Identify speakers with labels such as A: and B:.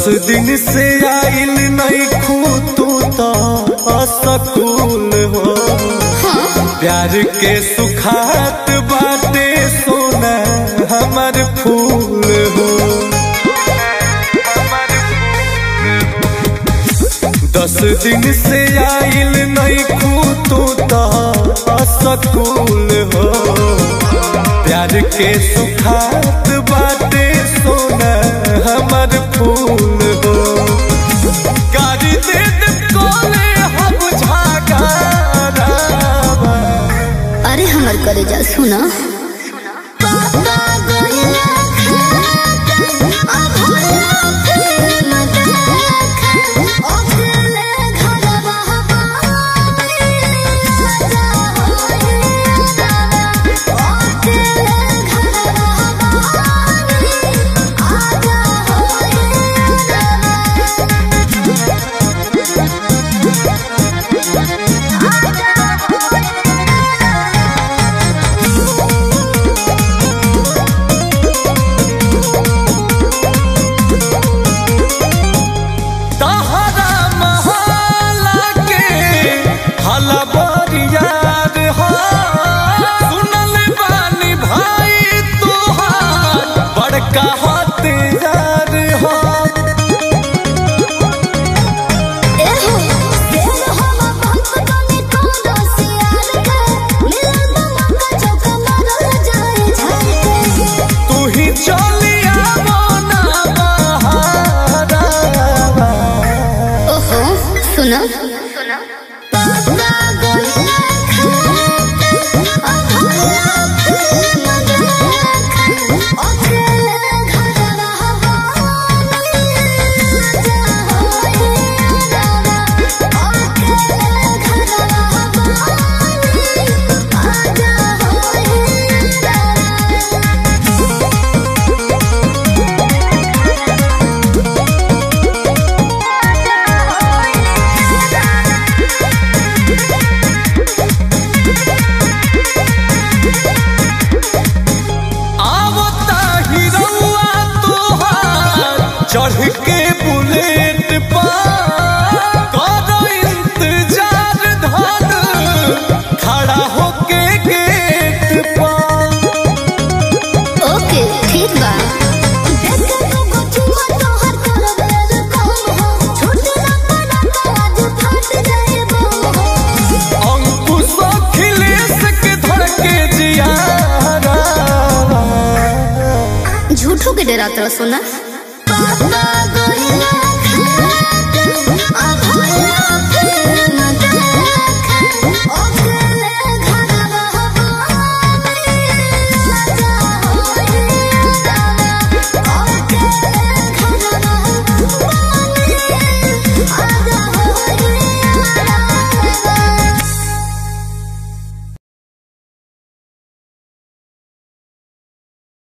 A: दिन से आइल नहीं खू तू तो असकूल हो प्यार के सुखात बाटे सोना हमर फूल हो दस दिन से आइल नहीं खू तू तो असकूल हो प्यार के सुखात बाटे सोना हमर फूल हो गाड़ी दे दे कोले हम झागारावा
B: अरे हमर करे जा सुना
A: तहरा महला के हलबरियार हो सुनल बानी भाई तुहार बड़का हथियार हो तू ही चलिया मोना बहारावा
B: ओहो सुना
A: आवता हिरौआ तोहार चढ़ के बुलेट पर करो इंतजार धन खड़ा होके गेट पर
B: ओके ठीक बा
A: अंकुश अखिलेश के धर के जियारा
B: झूठो के डरात रह सोना